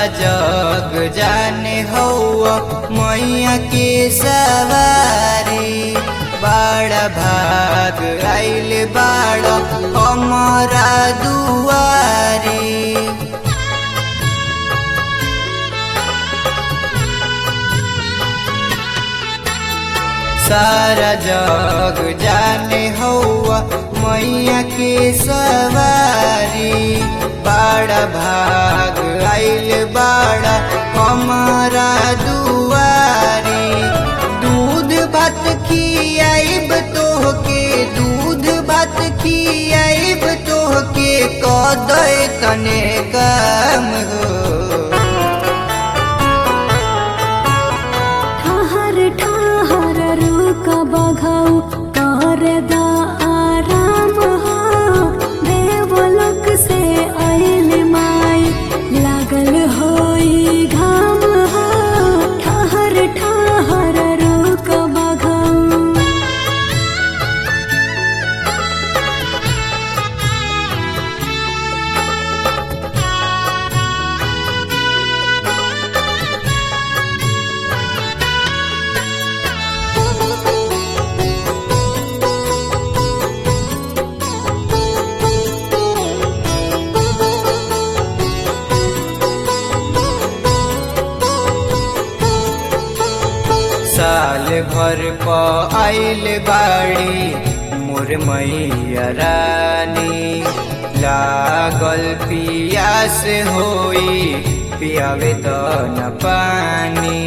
जग जाने हौआ मैया के सवारी बड़ा भाग आइल बाड़ा हमारा दुआरी सारा जग जाने हौआ मैया के सवारी बड़ा भाग आइल बाड़ा हमारा दुआरी दूध भात खियाइब तोहके दूध भात खियाइब तोहके कदय तने काम हो ठहर ठहर रुक बघाऊ कर दा आराम हो देवलोक से आइल माई लागल होई घाम हो ठहर ठहर रुक बघाऊ साल भर प आइल बाड़ी मोर मैया रानी लागल पियास होई पियावे त न पानी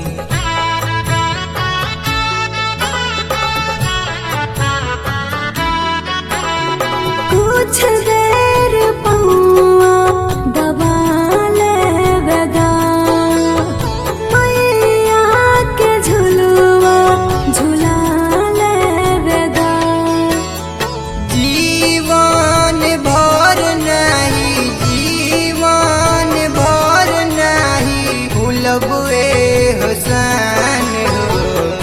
कुछ देर पौआ दबा लेवेगा मैया के झुलुआ झुला लेवेगा जीवन भर नहीं जीवन भर नहीं भूलबे हुसन हो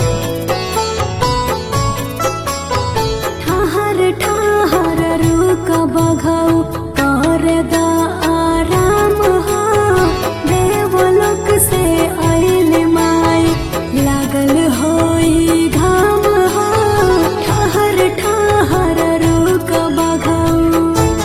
ठहर ठहर रुक बघाऊ कर दा आराम हो देवलोक से आइल माई लागल होई घाम हो ठहर ठहर रुक बघाऊ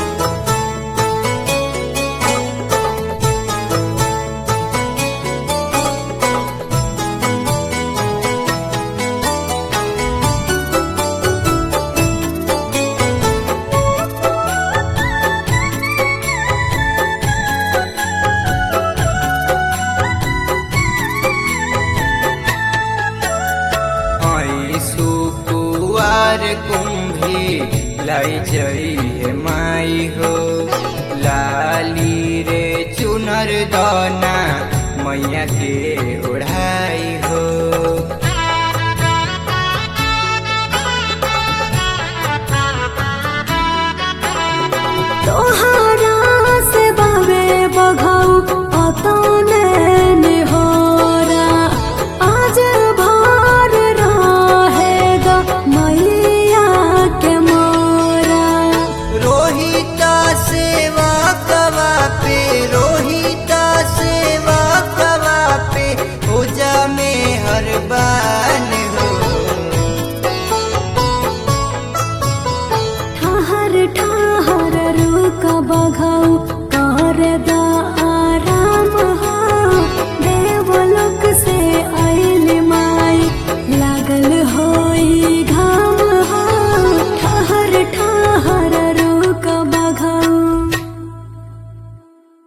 आई सुकुआर कुंभी लाई जई है माई हो लाली रे चुनर दाना मैया के ओढ़ाई